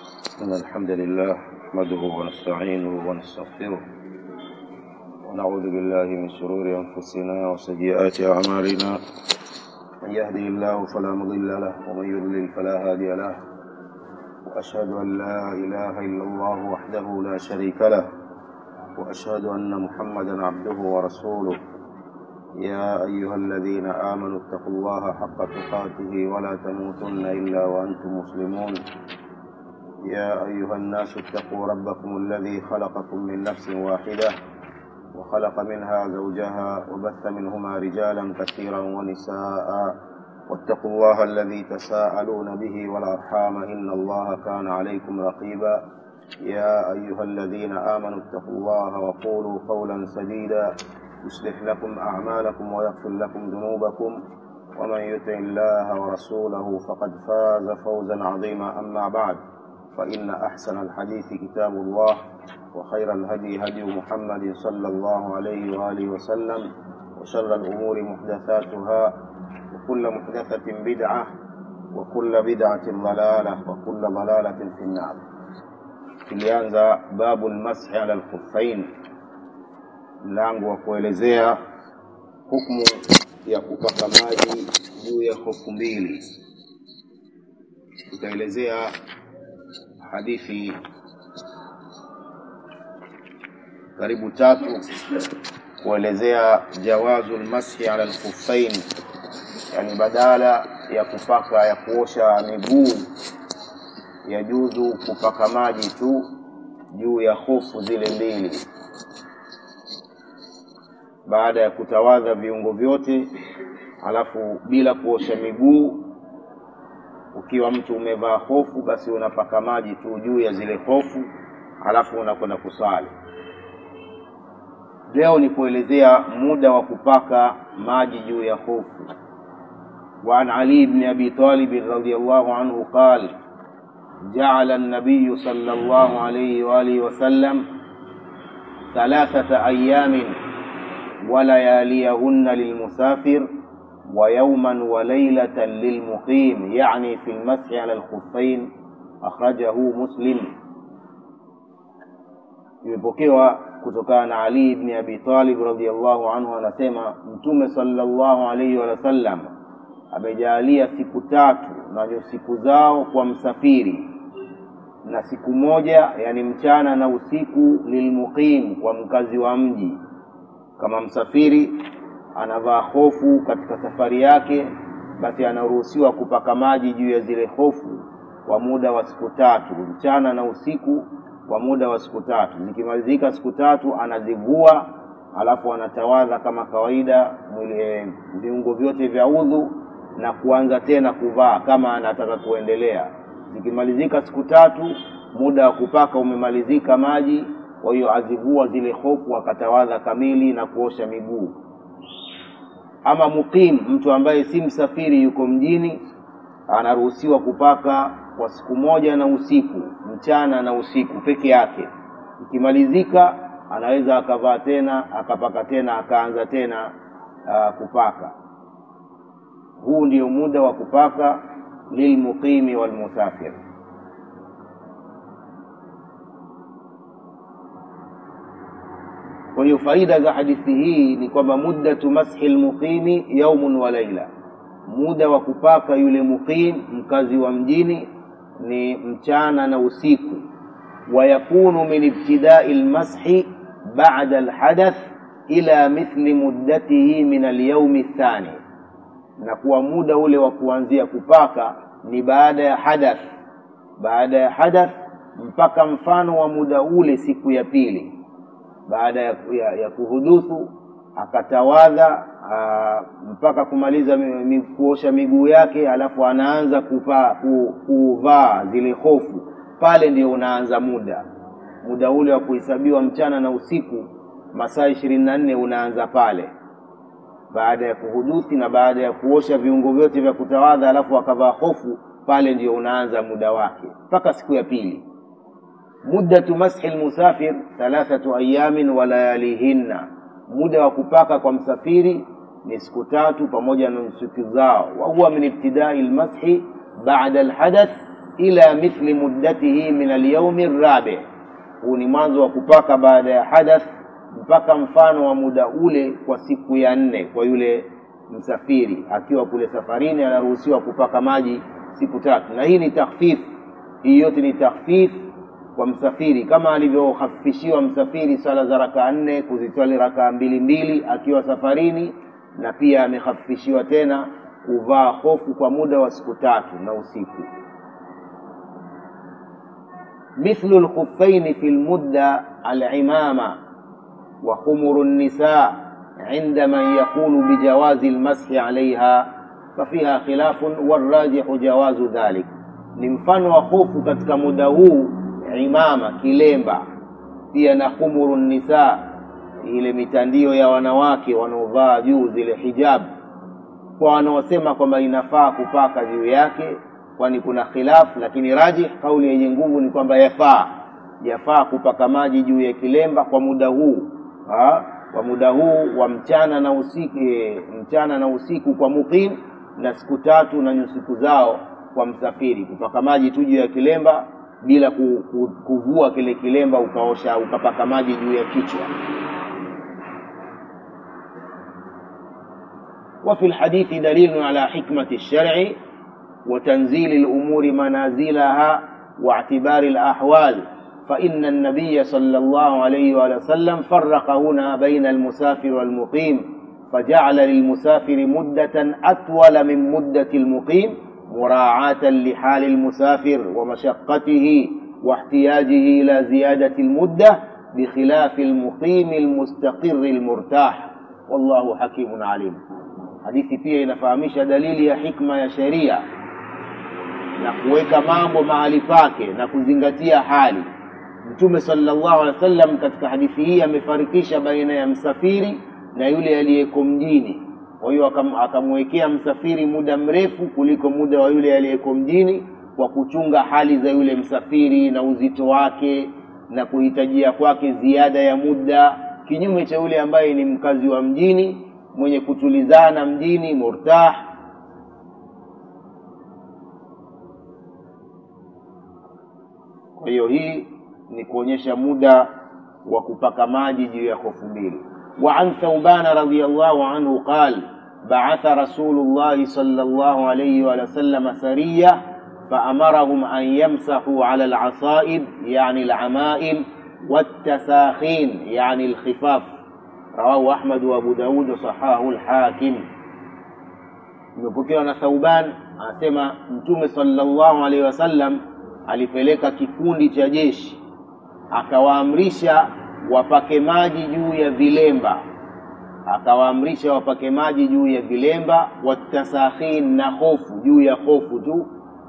إن الحمد لله نحمده ونستعينه ونستغفره ونعوذ بالله من شرور أنفسنا وسيئات أعمالنا من يهدي الله فلا مضل له ومن يضلل فلا هادي له وأشهد أن لا إله إلا الله وحده لا شريك له وأشهد أن محمدا عبده ورسوله يا أيها الذين آمنوا اتقوا الله حق تقاته ولا تموتن إلا وأنتم مسلمون يا أيها الناس اتقوا ربكم الذي خلقكم من نفس واحدة وخلق منها زوجها وبث منهما رجالا كثيرا ونساء واتقوا الله الذي تساءلون به والأرحام إن الله كان عليكم رقيبا يا أيها الذين آمنوا اتقوا الله وقولوا قولا سديدا يصلح لكم أعمالكم ويغفر لكم ذنوبكم ومن يطع الله ورسوله فقد فاز فوزا عظيما أما بعد فإن أحسن الحديث كتاب الله وخير الهدي هدي محمد صلى الله عليه وآله وسلم وشر الأمور محدثاتها وكل محدثة بدعة وكل بدعة ضلالة وكل ضلالة في النار tulianza babu lmashi ala lkhuffain mlango wa kuelezea hukmu ya kupaka maji juu ya hofu mbili tutaelezea hadithi karibu tatu kuelezea jawazu lmashi ala lkhuffain yani badala ya kupaka ya kuosha miguu yajuzu kupaka maji tu juu ya hofu zile mbili baada ya kutawadha viungo vyote alafu bila kuosha miguu ukiwa mtu umevaa hofu basi unapaka maji tu juu ya zile hofu alafu unakwenda kusali leo ni kuelezea muda wa kupaka maji juu ya hofu وعن علي بن أبي طالب رضي الله عنه قال جعل النبي صلى الله عليه وآله وسلم ثلاثة أيام ولياليهن للمسافر ويوما وليلة للمقيم يعني في المسح على الخفين أخرجه مسلم imepokewa kutokana na Ali ibn Abi Talib radhiyallahu anhu anasema Mtume sallallahu alayhi wa sallam amejaalia siku tatu na siku zao kwa msafiri na siku moja yani mchana na usiku lilmuqim kwa mkazi wa mji kama msafiri anavaa hofu katika safari yake basi anaruhusiwa kupaka maji juu ya zile hofu kwa muda wa siku tatu mchana na usiku kwa muda wa siku tatu zikimalizika siku tatu anazivua alafu anatawadha kama kawaida mwili viungo vyote vya udhu na kuanza tena kuvaa kama anataka kuendelea zikimalizika siku tatu muda wa kupaka umemalizika maji kwa hiyo azivua zile hofu akatawadha kamili na kuosha miguu ama mukim mtu ambaye si msafiri yuko mjini anaruhusiwa kupaka kwa siku moja na usiku mchana na usiku peke yake ikimalizika anaweza akavaa tena akapaka tena akaanza tena uh, kupaka huu ndio muda wa kupaka lilmuqimi walmusafir kwa hiyo faida za hadithi hii ni kwamba muddatu mashi lmuqimi yaumun wa laila muda wa kupaka yule muqim mkazi wa mjini ni mchana na usiku wayakunu min ibtidai lmashi bada lhadath ila mithli muddatihi min alyaumi lthani na kuwa muda ule wa kuanzia kupaka ni baada ya hadath baada ya hadath mpaka mfano wa muda ule siku ya pili baada ya, ya, ya kuhuduthu akatawadha aa, mpaka kumaliza mi, mi, kuosha miguu yake alafu anaanza kupa, ku, kuvaa zile hofu pale ndio unaanza muda muda ule wa kuhesabiwa mchana na usiku masaa ishirini na nne unaanza pale baada ya kuhuduthi na baada ya kuosha viungo vyote vya kutawadha alafu akavaa hofu pale ndio unaanza muda wake mpaka siku ya pili muddatu mashi lmusafir thalathatu ayamin wa layalihinna muda wa kupaka kwa msafiri ni siku tatu pamoja na siku zao wa huwa min ibtidai lmashi bada lhadath ila mithli muddatihi min alyaumi rabi huu ni mwanzo wa kupaka baada ya hadath mpaka mfano wa muda ule kwa siku ya nne kwa yule msafiri akiwa kule safarini anaruhusiwa kupaka maji siku tatu na hii ni takhfif hii yote ni takhfif kwa msafiri kama alivyohafifishiwa msafiri swala za rakaa nne kuzitwali rakaa mbili mbili akiwa safarini na pia amehafifishiwa tena kuvaa hofu kwa muda wa siku tatu na usiku mithlu lkhuffaini fi lmudda alimama wa khumuru nisa عند من يقول بجواز المسح عليها ففيها خلاف والراجح جواز ذلك ni mfano wa hofu katika muda huu imama kilemba pia na khumuru nisa ile mitandio ya wanawake wanaovaa juu zile hijab kwa wanaosema kwamba inafaa kupaka juu yake kwani kuna khilaf lakini rajih kauli yenye nguvu ni kwamba yafaa yafaa kupaka maji juu ya kilemba kwa muda huu ha? kwa muda huu wa mchana na usiku e, mchana na usiku kwa muqim na siku tatu na nyusiku zao kwa msafiri kupaka maji tu juu ya kilemba bila ku, ku, kuvua kile kilemba ukaosha ukapaka maji juu ya kichwa وفي الحديث دليل على حكمة الشرع وتنزيل الأمور منازلها واعتبار الأحوال فإن النبي صلى الله عليه وآله وسلم فرق هنا بين المسافر والمقيم فجعل للمسافر مدة أطول من مدة المقيم مراعاة لحال المسافر ومشقته واحتياجه إلى زيادة المدة بخلاف المقيم المستقر المرتاح والله حكيم عليم hadithi pia inafahamisha dalili ya hikma ya sheria na kuweka mambo mahali pake na kuzingatia hali mtume sallallahu alaihi wasallam katika hadithi hii amefarikisha baina ya msafiri na yule aliyeko mjini kwa hiyo akamwekea msafiri muda mrefu kuliko muda wa yule aliyeko mjini kwa kuchunga hali za yule msafiri na uzito wake na kuhitajia kwake ziada ya muda kinyume cha yule ambaye ni mkazi wa mjini mwenye kutulizana mjini murtah kwa hiyo hii ni kuonyesha muda wa kupaka maji juu ya hofu mbili وعن ثوبان رضي الله عنه قال بعث رسول الله صلى الله عليه وسلم سرية فأمرهم أن يمسحوا على العصائب يعني العمائم والتساخين يعني الخفاف رواه أحمد وأبو داود وصححه الحاكم imepokewa na Thauban anasema Mtume sallallahu alaihi wasallam alipeleka kikundi cha jeshi akawaamrisha wapake maji juu ya vilemba, akawaamrisha wapake maji juu ya vilemba, watasakhin, na hofu juu ya hofu tu.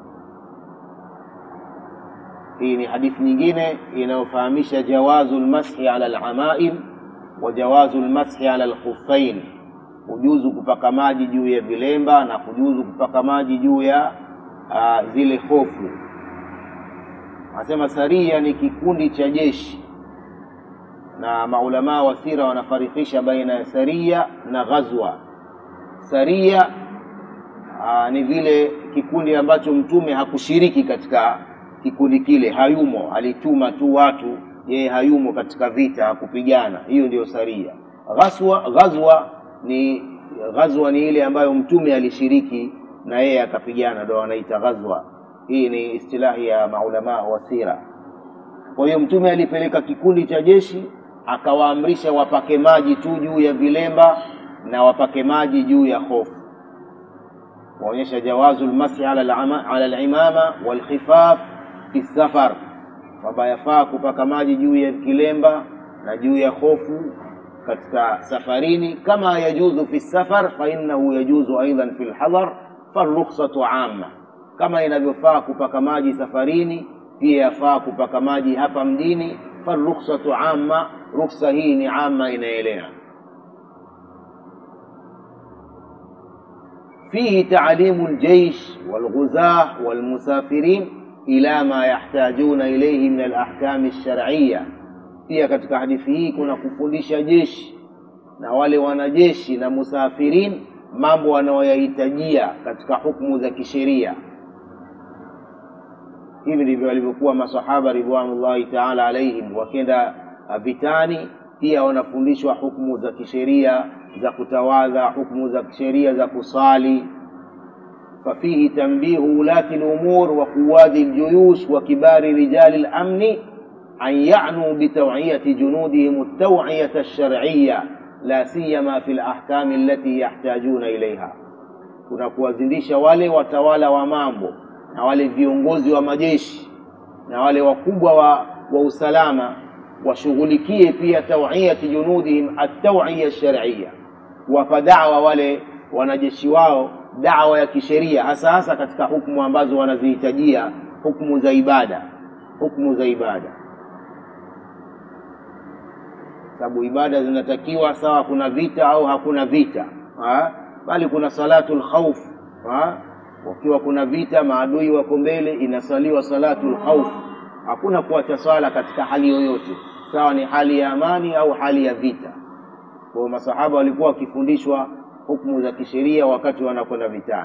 Hii ni hadithi nyingine inayofahamisha jawazu lmashi ala alamaim wa jawazu lmashi ala alkhuffain, kujuzu kupaka maji juu ya vilemba na kujuzu kupaka maji juu ya uh, zile hofu. Anasema saria ni kikundi cha jeshi, na maulamaa wa sira wanafarikisha baina ya saria na ghazwa. Saria aa, ni vile kikundi ambacho mtume hakushiriki katika kikundi kile, hayumo, alituma tu watu, yeye hayumo katika vita, hakupigana. Hiyo ndiyo saria. Ghazwa, ghazwa ni ghazwa ni ile ambayo mtume alishiriki na yeye akapigana, ndo wanaita ghazwa. Hii ni istilahi ya maulamaa wa sira. Kwa hiyo mtume alipeleka kikundi cha jeshi akawaamrisha wapake maji tu juu ya vilemba na wapake maji juu ya hofu, kuonyesha jawazu lmasi ala alimama walkhifaf fi safar, kwamba yafaa kupaka maji juu ya kilemba na juu ya hofu katika safarini, kama yajuzu fi safar fa innahu yajuzu aidan fi lhadar farukhsatu amma, kama inavyofaa kupaka maji safarini pia yafaa kupaka maji hapa mjini. Farukhsatu amma, rukhsa hii ni amma, inaelea. Fihi taalimu ljeish walghuzah walmusafirin ila ma yahtajuna ilayhi min alahkami lshar'iyya. Pia katika hadithi hii kuna kufundisha jeshi na wale wanajeshi na musafirin mambo wanayoyahitajia katika hukumu za kisheria hivi ndivyo walivyokuwa masahaba ridwanullahi taala alaihim wakienda vitani pia wanafundishwa hukumu za kisheria za kutawadha hukumu za kisheria za kusali ففيه تنبيه ولاة الأمور وقواد الجيوش وكبار رجال الأمن أن يعنوا بتوعية جنودهم التوعية الشرعية لا سيما في الأحكام التي يحتاجون إليها kuna kuwazindisha wale watawala wa mambo na wale viongozi wa majeshi na wale wakubwa wa, wa usalama washughulikie pia tawiyati junudihim atawiya shariya kuwapa dawa wale wanajeshi wao dawa ya kisheria hasa hasa katika hukumu ambazo wanazihitajia hukumu za ibada hukumu za ibada sababu ibada zinatakiwa sawa kuna vita au hakuna vita ha? bali kuna salatul khauf wakiwa kuna vita maadui wako mbele inasaliwa salatul khauf hakuna kuacha swala katika hali yoyote sawa ni hali ya amani au hali ya vita kwa masahaba walikuwa wakifundishwa hukumu za kisheria wakati wanakwenda vitani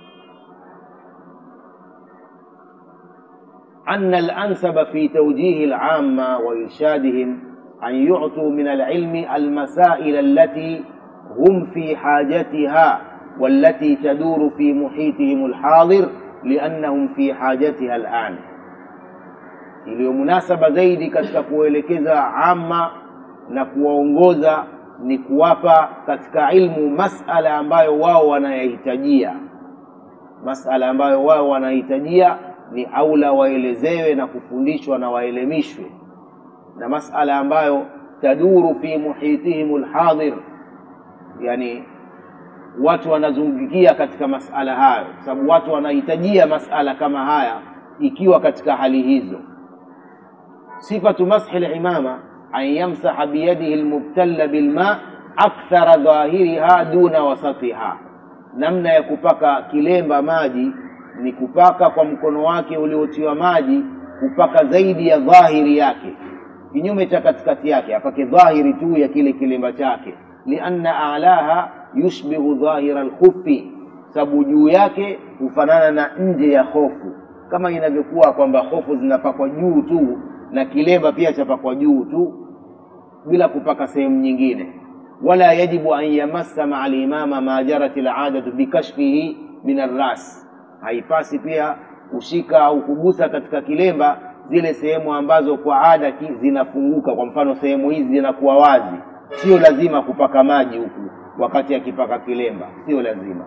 أن الأنسب في توجيه العامة وإرشادهم أن يعطوا من العلم المسائل التي هم في حاجتها والتي تدور في محيطهم الحاضر لأنهم في حاجتها الآن iliyo munasaba zaidi katika kuelekeza ama na kuwaongoza ni kuwapa katika ilmu masala ambayo wao wanayahitajia masala ambayo wao wanahitajia ni aula waelezewe na kufundishwa na waelemishwe na masala ambayo taduru fi muhitihim lhadhir yani watu wanazungukia katika masala hayo kwa sababu watu wanahitajia masala kama haya ikiwa katika hali hizo sifatu mashi limama an yamsaha biyadihi lmubtalla bilma akthara dhahiriha duna wasatiha namna ya kupaka kilemba maji ni kupaka kwa mkono wake uliotiwa maji kupaka zaidi ya dhahiri yake kinyume cha katikati yake apake dhahiri tu ya kile kilemba chake lianna alaha yushbihu dhahira lkhufi sababu juu yake hufanana na nje ya hofu kama inavyokuwa kwamba hofu zinapakwa juu tu na kilemba pia chapakwa juu tu bila kupaka sehemu nyingine wala yajibu an yamassa maa limama ma jarat ladatu bikashfihi min arras haipasi pia kushika au kugusa katika kilemba zile sehemu ambazo kwa ada zinafunguka kwa mfano sehemu hizi zinakuwa wazi sio lazima kupaka maji huku wakati akipaka kilemba sio lazima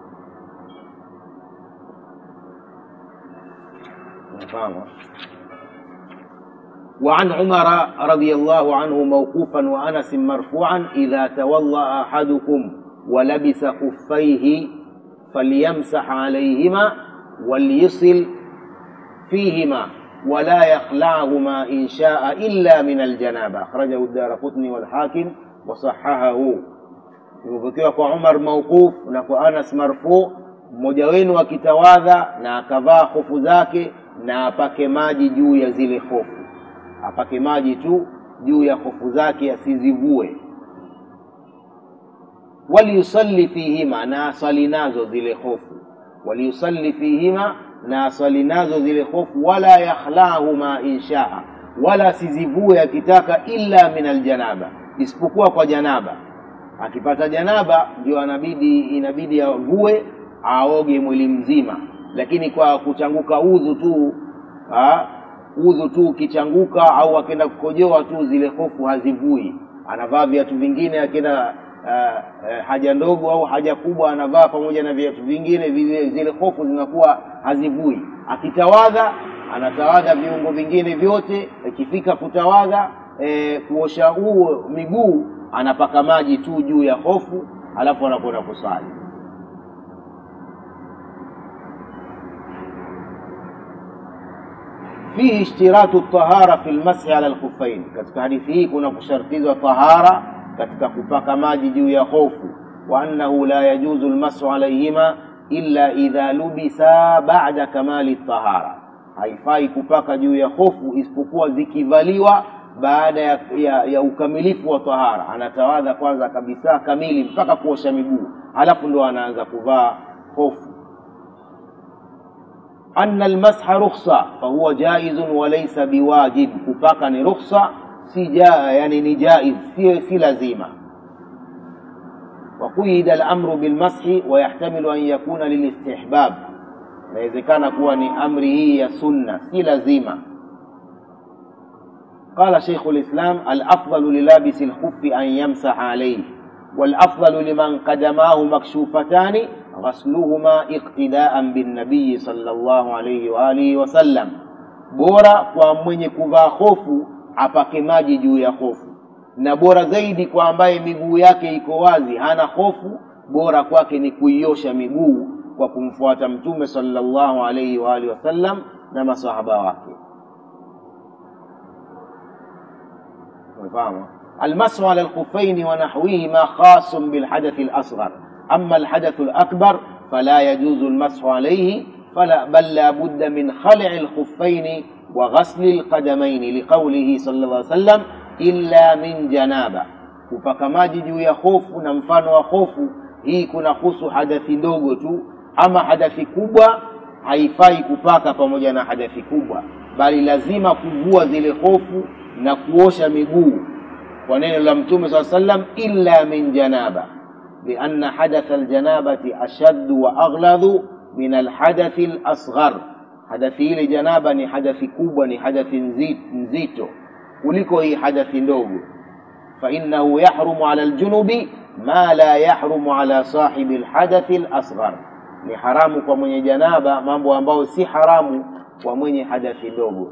unafahamu وعن عمر رضي الله عنه موقوفا وانس مرفوعا اذا تولى احدكم ولبس خفيه فليمسح عليهما وليصل فيهما ولا يخلعهما إن شاء إلا من الجنابة أخرجه الدار قطني والحاكم وصححه imepokewa kwa umar mauquf na kwa anas marfu mmoja wenu akitawadha na akavaa hofu zake na apake maji juu ya zile hofu apake maji tu juu ya hofu zake asizivue waliyusalli fihima na asali nazo zile hofu waliyusalli fihima na asali nazo zile hofu wala yakhlahuma inshaa wala asizivue akitaka illa min aljanaba isipokuwa kwa janaba akipata janaba ndio anabidi inabidi avue aoge mwili mzima lakini kwa kuchanguka udhu tu ha, udhu tu ukichanguka au akenda kukojoa tu zile hofu hazivui anavaa viatu vingine akienda uh, uh, haja ndogo au haja kubwa anavaa pamoja na viatu vingine vile, zile hofu zinakuwa hazivui akitawadha anatawadha viungo vingine vyote ikifika kutawadha e, kuosha huo miguu anapaka maji tu juu ya hofu alafu anakwenda kusali fihi ishtiratu tahara fi lmashi ala lkhufain katika hadithi hii kuna kushartizwa tahara katika kupaka maji juu ya hofu wa annahu la yajuzu lmasu alaihima illa idha lubisa bada kamali tahara haifai kupaka juu ya hofu isipokuwa zikivaliwa baada ya, ya, ya ukamilifu wa tahara anatawadha kwanza kabisa kamili mpaka kuosha miguu halafu ndo anaanza kuvaa hofu anna almasha rukhsa fahuwa jaizun wa laysa biwajib kupaka ni rukhsa si ja, yani ni jaiz si, si lazima وقيد الامر بالمسح ويحتمل ان يكون للاستحباب inawezekana kuwa ni amri hii ya sunna si lazima قال شيخ الإسلام الأفضل للابس الخف أن يمسح عليه والأفضل لمن قدماه مكشوفتان غسلهما اقتداء بالنبي صلى الله عليه وآله وسلم bora kwa mwenye kuvaa hofu apake maji juu ya hofu na bora zaidi kwa ambaye miguu yake iko wazi hana hofu bora kwake ni kuiosha miguu kwa kumfuata mtume sallallahu alaihi wa alihi wasallam na masahaba wake umefahamu المسح على الخفين ونحوهما خاص بالحدث الأصغر أما الحدث الأكبر فلا يجوز المسح عليه فلا بل لا بد من خلع الخفين وغسل القدمين لقوله صلى الله عليه وسلم إلا من جنابة kupaka maji juu ya hofu na mfano wa hofu hii kuna husu hadathi ndogo tu ama hadathi kubwa haifai kupaka pamoja na hadathi kubwa bali lazima kuvua zile hofu na kuosha miguu kwa neno la mtume saa sallam illa min janaba lianna hadatha aljanabati ashaddu wa aghladu min alhadathi lasghar hadathi ile janaba ni hadathi kubwa ni hadathi nzito kuliko hii hadathi ndogo fainahu yahrumu ala ljunubi ma la yahrumu ala sahibi lhadathi lasghar ni haramu kwa mwenye janaba mambo ambayo si haramu kwa mwenye hadathi ndogo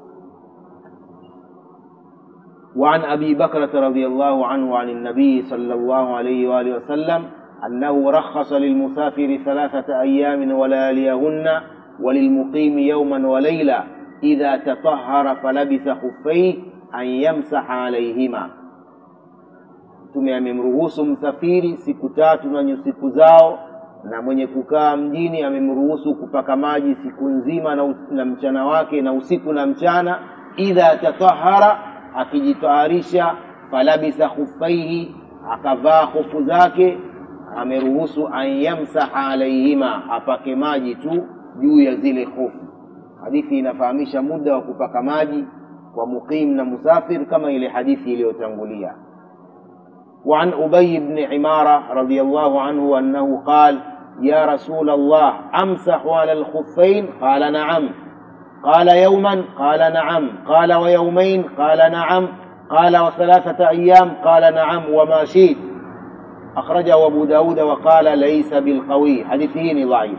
وعن أبي بكرة رضي الله عنه عن النبي صلى الله عليه وآله وسلم أنه رخص للمسافر ثلاثة أيام ولياليهن وللمقيم يوما وليلة إذا تطهر فلبس خفيه أن يمسح عليهما mtume amemruhusu msafiri siku tatu na siku zao na mwenye kukaa mjini amemruhusu kupaka maji siku nzima na, na mchana wake na usiku na mchana idha tatahara akijitaharisha falabisa khufaihi akavaa hofu zake ameruhusu an yamsaha alaihima apake maji tu juu ya zile hofu hadithi inafahamisha muda wa kupaka maji kwa muqim na musafir kama ile hadithi iliyotangulia وعن أبي بن عمارة رضي الله عنه أنه قال يا رسول الله أمسح على الخفين قال نعم قال يوما قال نعم قال ويومين قال نعم قال وثلاثة أيام قال نعم وما شئت أخرجه أبو داود وقال ليس بالقوي حديثه ضعيف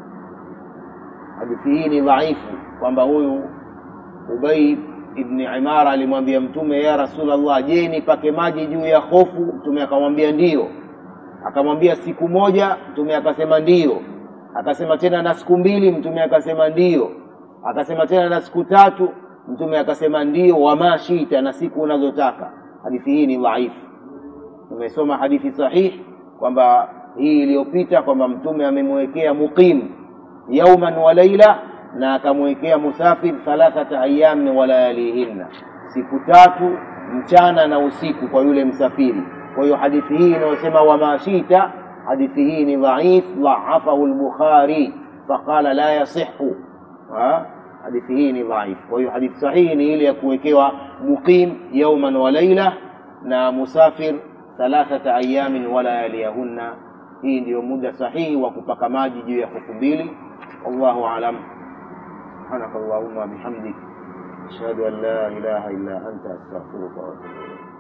حديثه ضعيف kwamba huyu Ubay ibn Imara alimwambia Mtume, ya Rasulullah, je, nipake maji juu ya hofu? Mtume akamwambia ndiyo. Akamwambia siku moja? Mtume akasema ndiyo. Akasema tena na siku mbili? Mtume akasema ndiyo. Akasema tena na siku tatu? Mtume akasema ndiyo. Wama shita, na siku unazotaka. Hadithi hii ni dhaifu. Tumesoma hadithi sahihi kwamba hii iliyopita kwamba Mtume amemwekea muqim yauman wa laila na akamwekea musafir thalathata ayamin wa layalihinna, siku tatu mchana na usiku kwa yule msafiri. Kwa hiyo hadithi hii inayosema wama shita, hadithi hii ni dhaif, dhaafahu al-Bukhari faqala la yasihu. Hadithi hii ni dhaif. Kwa hiyo hadithi sahihi ni ile ya kuwekewa muqim yauman wa laila na musafir thalathata ayamin wa layaliyahunna. Hii ndiyo muda sahihi wa kupaka maji juu ya huku mbili. Wallahu alam. سبحانك اللهم وبحمدك أشهد أن لا إله إلا أنت أستغفرك وأتوب إليك